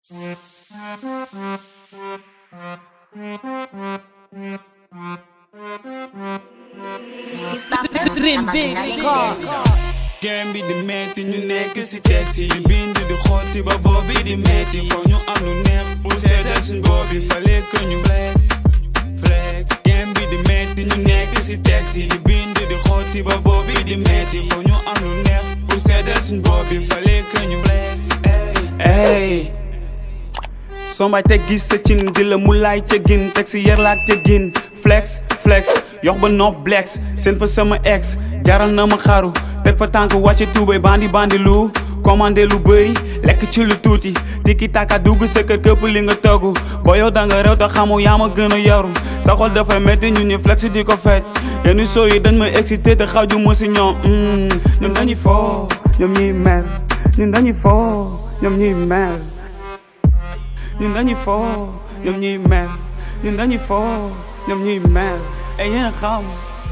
game bi di metti ñu nekk si taxi di bind di xotti ba boobi di metti foo ñu am lu neex bu seddal suñ boobi fallait que ñu flex flex game bi di metti ñu nekk si taxi di bind di xotti ba boobi di metti foo ñu am lu neex bu seddal suñ boobi fallait que ñu flex ey sombaay teg gis sa cin di la mu laay ca gin teg si yar laak ca gin flex flex yox ba nopp blex seen fa sama ex jaral na ma xaru teg fa tànk wàcce tuubay bandi bandi lu commandé lu bëri lekk ci lu tuuti tiki taka dugg sa kër këpp li nga togg boo yow da nga réew te xamu yaa ma gën a yaru sa xol dafay métti ñun ñu flex di ko fet yenn soo yi dañ ma excité te xaju ma si ñoom ñoom dañuy foo ñoom ñuy mel ñun dañuy foo ñoom ñuy mel ñun dañuy foo ñoom ñuy mel ñun dañuy foo ñoom ñuy mel ay yéen xam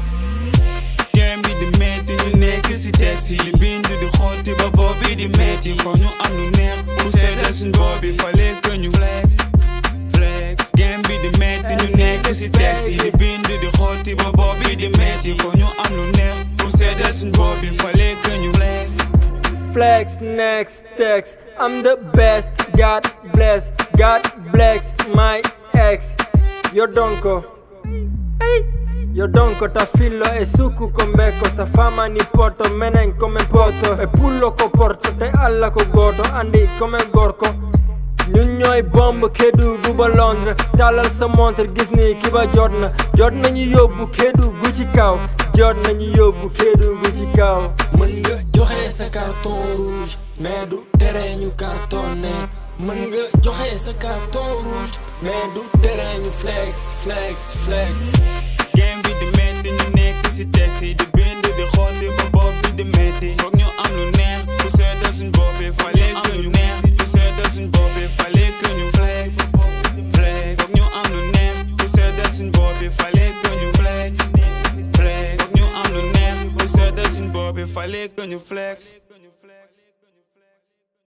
game bi di metti ñu nekk si taxi di bind di xotti ba boobi di metti foo ñu am lu neex bu seddal suñ boobi fallait que ñu flex flex game bi di metti ñu nekk si taxi di bind di xotti ba boobi di metti foo ñu am lu neex bu seddal suñ boobi fallait que ñu flex Flex next text I'm the best God bless God bless my ex Yo donko hey. Yo donko ta fillo e suku ko mbeko sa fama ni poto menen come poto e pullo ko porto te alla ko goto andi come gorko ñun ñooy bomb Kédougou ba Londres tàllal sa montre gis ni ki ba jot na jot nañu yóbbu Kédougou ci kaw jot nañu yóbbu Kédougou ci kaw mën nga joxe sa carton rouge mais du tere ñu cartonné mën nga joxe sa carton rouge mais du tere ñu flex flex flex game bi di metti ñu nekk si taxi di bind di xotti ba bopp bi di metti foog ñu am lu neex bu seddal suñ bopp bi fallait que ñu neex bu seddal suñ bopp bi fallait que ñu flex flex foog ñu am lu neex bu seddal suñ bopp bi fallait que ñu flex flex foog ñu am lu neex bu seddal suñ bopp bi fallait que ñu flex